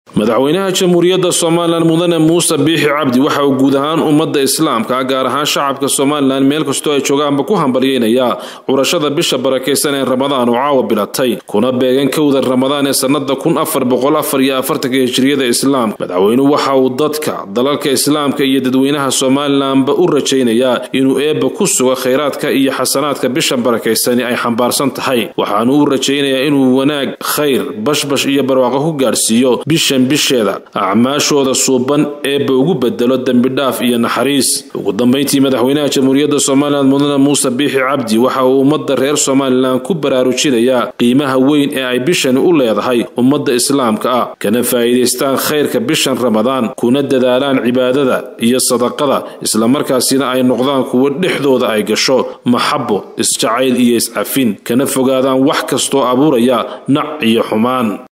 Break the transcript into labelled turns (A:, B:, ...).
A: madaxweynaha jamhuuriyadda somalilan mudane muuse biixi cabdi waxa uu guud ahaan ummadda islaamka gaar ahaan shacabka somalilan meel kastoo ay joogaanba ku hambalyeynayaa curashada bisha barakaysan ee ramadaan oo caawa bilatay kuna beegan kowda ramadaan ee sannada kun afar boqol afar iyo afartanka hijiriyada islaamka madaxweynuhu waxa uu dadka dalalka islaamka iyo dadweynaha somalilanba u rajaynayaa inuu eebba ku sugo khayraadka iyo xasanaadka bishan barakaysani ay xambaarsan tahay waxaanu u rajaynayaa inuu wanaag khayr bashbash iyo barwaaqo ku gaadhsiiyo bishan bisheeda acmaashooda suuban eebba ugu bedelo dembidhaaf iyo naxariis ugu dambayntii madaxweynaha jamhuuriyadda somalilan mudane muuse biixi cabdi waxa uu ummadda reer somalilan ku baraarujinayaa qiimaha weyn ee ay bishani u leedahay ummadda islaamka ah kana faa'iidaystaan khayrka bishan ramadaan kuna dadaalaan cibaadada iyo sadaqada islamarkaasina ay noqdaan kuwo dhexdooda ay gasho maxabo isjacayl iyo iscafin kana fogaadaan wax kastoo abuuraya nac iyo xumaan